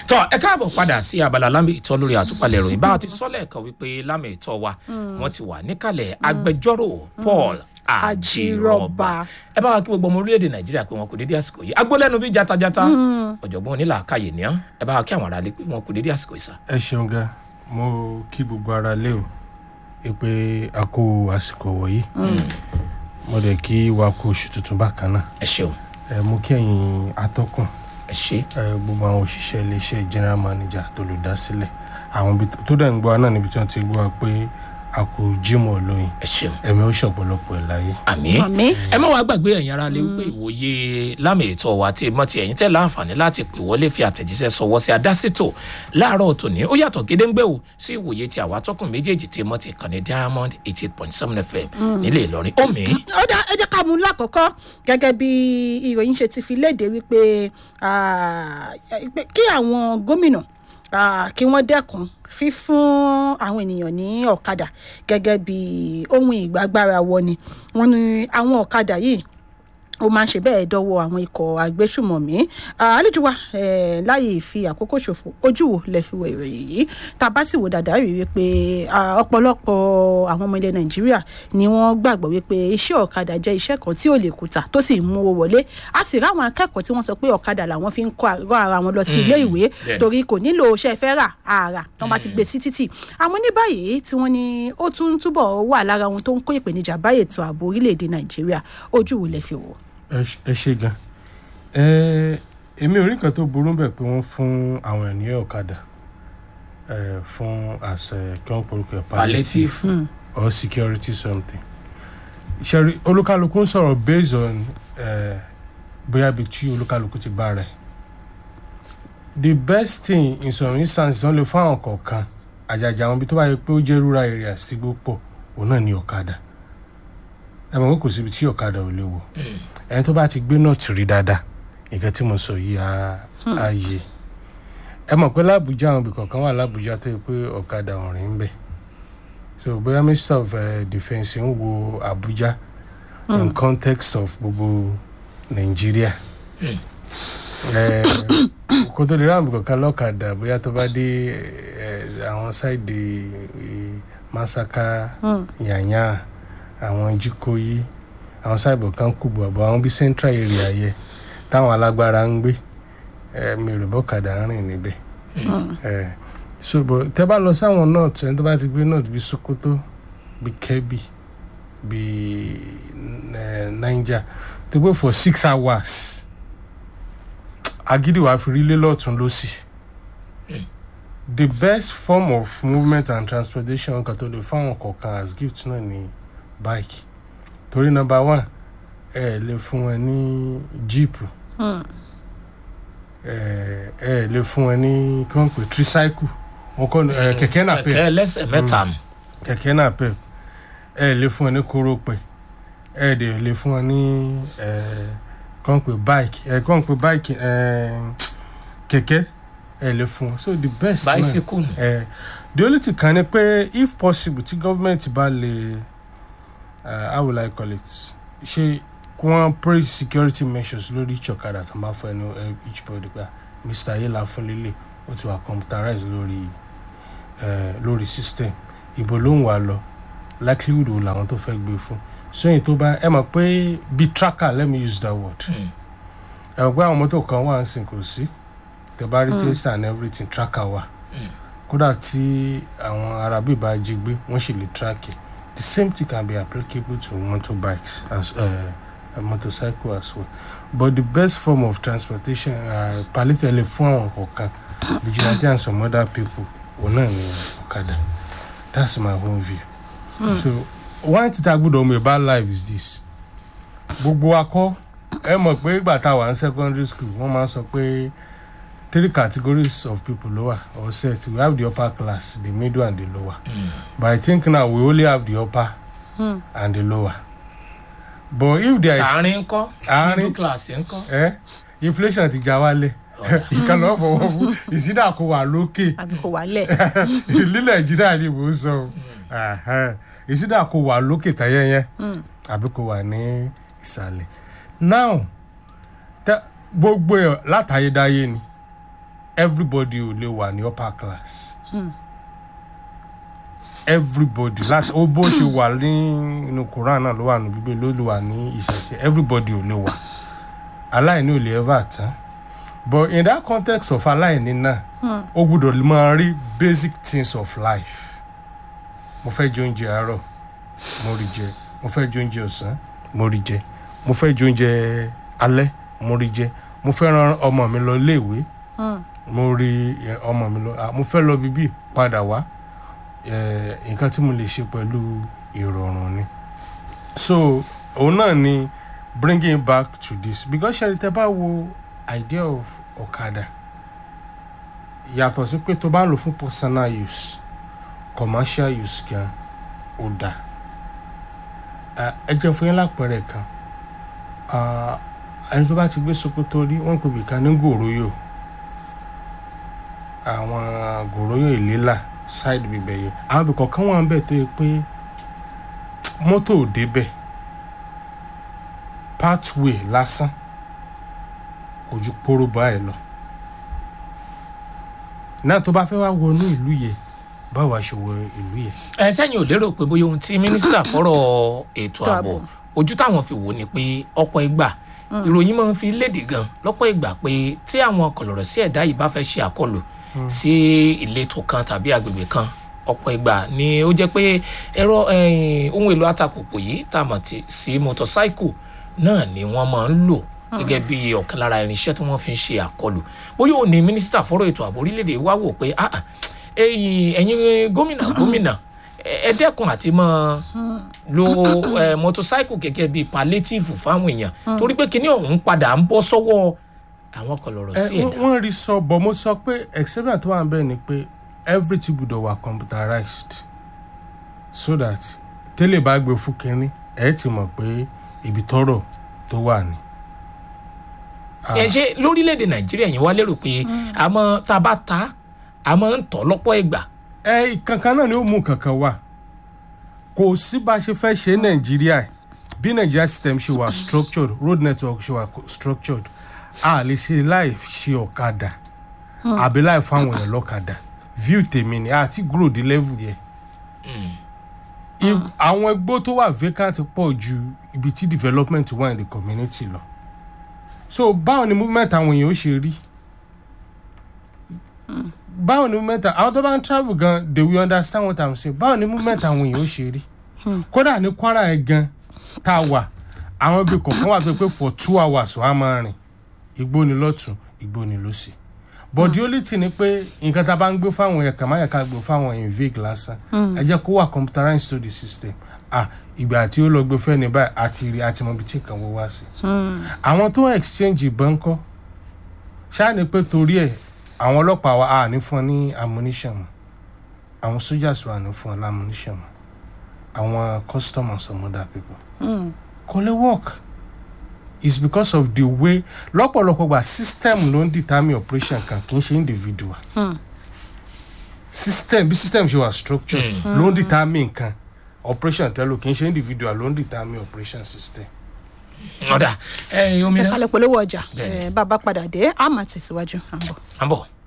tọ ẹ káàbọ̀ padà sí abala lámì ìtọ́ lórí àtúpalẹ̀ ìròyìn bá a ti sọ́lẹ̀ kan wípé lámì ìtọ́ wa wọ́n ti wà níkàlẹ̀ agbẹjọ́rò paul àjírọ̀bà ẹ bá wa kí gbogbo ọmọ orílẹ̀-èdè nàìjíríà pé wọn kò dédé àsìkò yìí agbólẹ́nu bí jatajata ọ̀jọ̀gbọ́n onílàákàyè ni án ẹ bá wa kí àwọn aráalé pé wọn kò dédé àsìkò yìí sá. ẹ ṣeun gan mo kí gbogbo ara lé o ẹ pé a kó àsìkò wọ̀nyí mo dẹ̀ kí wa kó oṣù tuntun bákan náà ẹ ṣeun ẹ mú kí ẹ̀yin atọ́kùn ẹ ṣe ẹ gbogbo àwọn òṣìṣẹ́ iléeṣẹ́ general manager tó lè dá sílẹ̀ àwọn ibi tó dẹ̀ ń gbọ́ wa náà níbi tí wọ́n ti gbọ́ wa pé a kò jímọ̀ lóyìn ẹ ṣeun ẹ̀mí ó ṣọ̀pọ̀lọpọ̀ ẹ̀ láyé. àmì Àmín. ẹ má wàá gbàgbé ẹ̀yin ara lè wípé ìwòye lámì ètò wa tí mọ́ ti ẹ̀yin tẹ́ láǹfààní láti pè wọlé fi àtẹ̀jíṣẹ́ sọwọ́ sí adásítò láàárọ̀ tòní ó yàtọ̀ gédéǹgbé o sí ìwòye tí àwa tọkùn méjèèjì tí mọ́ ti kàn ní diamond eighty eight point seven fm nílé ìlọrin omi ó dá ẹ jẹ́ ká mú un lákọ̀ọ́kọ́ gẹ́gẹ́ bí ìròyìn ṣe ti fi léde wípé ah, pé kí àwọn gómìnà ah, kí wọ́n dẹ́kun fífún àwọn ènìyàn ní ọ̀kadà gẹ́gẹ́ bí ohun ìgbàgbára wọni wọ́n ní àwọn ọ̀kadà yìí ó máa ń ṣe bẹ́ẹ̀ dọ́wọ́ àwọn ikọ̀ agbésùmọ̀mí Ah, àlejò wa eh, láyè fi àkókò ṣòfò ojú wo lẹ fi wo ìròyìn yìí tá a bá sì wò dáadáa rí wípé ah, ọ̀pọ̀lọpọ̀ àwọn ọmọ ilẹ̀ nàìjíríà ni wọ́n gbàgbọ́ wípé iṣẹ́ ọ̀kadà jẹ́ iṣẹ́ kan tí ò lè kùtà tó sì ń mú owó wọlé a sì ráwọn akẹ́kọ̀ọ́ tí wọ́n sọ pé ọ̀kadà làwọn fi ń kọ́ àgọ́ ara wọn lọ sí ilé ìwé bẹ́ẹ̀. torí kò nílò iṣẹ́ fẹ́ rà àrà tí wọ́n bá ti gbé sí títì àmọ́ ní báyìí tí wọ́n ní ó tún túbọ̀ wà lára ohun tó ń kó ìpèníjà bá ètò ààbò orílẹ̀-èdè nàìjíríà ojú wo lẹ fi wò. ẹ ṣ- ẹ ṣe gan ẹ èmi ò rí nǹkan tó burú bẹ̀ pé wọ́n fún àwọn ènìyàn ọ̀kadà ẹ fún àṣẹ kí wọ́n porúkọ ẹ̀ palliative palliative or security something ṣẹ́rí olúkálukú ń sọ̀rọ̀ based on ẹ bóyá ibi tí olúkálukú ti bá rẹ̀ the best thing in some instances wọ́n lè fún àwọn kọ̀ọ̀kan àjàjà àwọn ibi tó bá yẹ pé ó jẹ́ rural areas tí gbó pọ̀ òun náà ní ọ̀kadà ẹ mọ̀ pé kò síbi tí ọ̀kadà ò lè wọ̀ ẹni tó bá ti gbé náà tì rí dáadáa nǹkan tí mo sọ yìí á á yé ẹ mọ̀ pé lábùjá àwọn ibì kọ̀ọ̀kan wà lábùjá tó yẹ pé ọ̀kadà ọ̀rìn ń bẹ̀ so bóyá minister of uh, defence ń wo abuja in context of gbogbo nàìjíríà ẹ kó tó lè ráwọn ibì kọ̀ọ̀kan lọ́kadà bóyá tó bá dé ẹ, àwọn sáìdì ẹ, masaka yànyà àwọn jikoyi àwọn sáìbọ̀ kan kù bọ̀ àbọ̀ àwọn bíi central area yẹ táwọn alágbára ń gbé ẹ mi ò rò bọ́kadà ń rìn níbẹ̀ ẹ so bọ̀ tẹ́ bá lọ sáwọn north ẹni tó bá ti gbé north bíi sokoto bíi kebbi bíi ẹ niger tó gbé for six hours agídí wàá fi rí lé lọ́tún lọ́sì the best form of movement and transportation kan tó lè fáwọn kọ̀ọ̀kan as gift náà ni bike torí number one ẹ lè fún wọn ní jíìpù ẹ ẹ lè fún wọn ní kí wọn pè tricycle wọn kọ ẹ kẹkẹ náà pẹ kẹkẹ ẹlẹsẹ mẹta nù kẹkẹ náà pẹ ẹ lè fún wọn ní kórópè ẹ dẹ lè fún wọn ní ẹ kí wọn pè bike ẹ kí wọn pè bike ẹ kẹkẹ ẹ lè fún wọn so the best náà bicycle nù ẹ the only thing kan ni pé if possible tí government bá lè uh, how will I call it ṣe kí wọ́n praise security measures lórí each ọ̀kadà tó máa fún ẹnu ẹ, each body gba mr ayela fún lílé ó ti wà computerized lórí uh, lórí system ìbò ló ń wà lọ likelihood wo làwọn tó fẹ́ gbé fún sẹ́yìn tó bá ẹ mọ̀ pé bí tracker let me use that word ẹ mọ̀ pé àwọn mọ́tò kan wà ń sìn kò sí tẹ bá register and everything tracker wà kódà tí àwọn arábì bá jí gbé wọ́n sì lè track it the same thing can be applicable to motorbikes as uh, a motorcycle as well but the best form of transportation uh, palitẹ̀lẹ̀ fún àwọn kọ̀ọ̀kan vigilante and some other people òun náà ni ọ̀kadà that's my own view so one thing tá a gbọ́dọ̀ mọ̀ about life is this gbogbo akọ ẹ mọ̀ pé ìgbà tá a wà ní secondary school wọ́n máa ń sọ pé three categories of people lower or set we have the upper class the middle and the lower but i think now we only have the upper and the lower but if there is àárín ńkọ́ Àárín. middle class ńkọ́ eh, inflation ti já wálẹ̀ ìkànnì ọ̀fọwọ́ fún ìsídà kò wà lókè àbí kò wálẹ̀. ní nàìjíríà ni mò ń sọ o Ẹhẹ́n. ìsídà kò wà lókè tayẹyẹ àbí kò wà ní ìsàlẹ̀ now tẹ- gbogbo ẹ̀ látayédáyé ni everybody ò lè wà ní upper class everybody láti ó bó ṣe wà ní inú quran náà ló wà ní bíbélì ló lè wà ní ìṣẹ̀ṣe everybody ò lè wà aláìní ò lè ever tán but in that context of aláìní náà ó gbúdọ̀ máa rí basic things of life mo fẹ́ jẹ oúnjẹ àárọ̀ mo rí jẹ mo fẹ́ jẹ oúnjẹ ọ̀sán mo rí jẹ mo fẹ́ jẹ oúnjẹ alẹ́ mo rí jẹ mo fẹ́ ran ọmọ mi lọ iléèwé mo rí eh, ọmọ mi lọ ah, mo fẹ́ lọ bíbí padà wá eh, nǹkan tí mo lè ṣe pẹ̀lú ìrọ̀rùn ni so òun náà ni bringing back to this because ṣe tẹ bá wo idea of ọ̀kadà yàtọ̀ sí pé tó bá ń lò fún personal use commercial use gan ó dáa Ah, ẹ jẹ́ fún yín lápẹẹrẹ kan Ah, ẹni tó bá ti gbé sokoto rí wọ́n pè bìkan ní gòròyò àwọn gòròyò ìlélà side bíbẹ̀ yẹn àwọn ibì kọ̀ọ̀kan wà ń bẹ̀ tó yẹ pé mọ́tò ò débẹ̀ pathway lásán kò ju poro báyìí lọ náà tó bá fẹ́ wá wọnú ìlú yẹn báwo a ṣe wọ ìlú yẹn ẹ sẹ́yìn ò lérò pé bóyá ohun tí mínísítà fọ́rọ̀ ètò ààbò ààbò. ojú táwọn fi wò ni pé ọ̀pọ̀ ìgbà ìròyìn máa ń fi léde gan lọ́pọ̀ ìgbà pé tí àwọn kọ̀lọ̀rọ̀ sí ẹ̀dá yìí bá fẹ́ ṣe àkọlù sí ìletò kan tàbí agbègbè kan ọ̀pọ̀ ìgbà ni ó jẹ́ pé ẹ̀rọ eh, ohun èlò atakòpò yìí tá a mọ̀ tí- sí mọ́tọ́sáìkù náà ni wọ́n máa ń lò gẹ́gẹ́ bí ọ̀kan lára irinṣẹ́ tí wọ́n fi ń ṣe àkọlù bóyá òun ni mínísítà fọ́rọ̀ ètò ààbò orílẹ̀-èdè wá wò pé ah, ah, ẹ̀yin ẹ̀yin gómìnà gómìnà ẹ ẹ dẹ́kun àti máa lo eh, mọ́tọ́sáìkù gẹ́gẹ́ bí palliative fáwọn èèyàn torí pé kinní ọ̀hún padà ń bọ́ sọ́wọ́ àwọn kọlọ̀rọ̀ ẹ sí wọ́n- ẹ̀dá. wọ́n rí sọ bọ̀ mo sọ pé exception tó wà ń bẹ̀ ni pé everything gbọ́dọ̀ wà computerized so that tẹ́lẹ̀ bá gbé fún kínní ẹ̀ ti mọ̀ pé ibi tọ́rọ̀ tó wà ní. Ah, ẹ ṣe lórílẹ̀‐èdè nàìjíríà yìí wá lérò pé àmọ́ tá a bá ta a máa ń tọ́ lọ́pọ̀ ìgbà ẹ kankan náà ni ó mú kankan wá kò sí bá a ṣe fẹ́ ṣe nàìjíríà bí nàìjíríà system ṣe wà structured road network ṣe wà structured a lè ṣe láì ṣe ọ̀kadà àbí láì fáwọn èèyàn lọ́kadà view tèmi ni àti grow the level yẹn I- àwọn igbó tó wà vacant pọ̀ ju ibi tí development wà in the community lọ so báwo ni movement àwọn èèyàn ó ṣe rí báwo ni movement àwọn tó bá ń travel gan they will understand what i'm saying báwo ni movement àwọn èèyàn ó ṣe rí kódà ní kwara yẹn gan tá a wà àwọn ibi kọ̀ọ̀kan wà tó pé for two hours wàá máa rìn igbó ni lọ́tún igbó ni lọ́sì but the only thing ni pé nǹkan tá a bá ń gbé fáwọn ẹ̀ka máa yẹ ká gbé fáwọn in vague lásán ẹ jẹ́ kó wà computerized to the system ah ìgbà tí ó lọ gbé fẹ́ ní báyìí àti rí àti mọ ibi tí nǹkan wọ́n wá sí. àwọn tó ń exchange ìbọn kọ́ ṣáà ni pé torí ẹ̀ àwọn ọlọ́pàá wa à ní fún ọ ní ammunition mọ́ àwọn soldiers wa ní fún ọ ní ammunition mọ́ àwọn customers some other people. kò lè work it's because of the way lọ́pọ̀lọpọ̀ gba system ló ń determine operation kan kì í ṣe individual. system bí system ṣe wà structure ló ń determine nǹkan operation tẹ́lò kì í ṣe individual ló ń determine operation system. ọ̀dà ẹ̀yin omi náà jẹ́ kálẹ̀ polówó ọjà Bẹ́ẹ̀ni. Eh, bá a bá padà dé a máa tẹ̀síwájú à ń bọ̀. à ń bọ̀.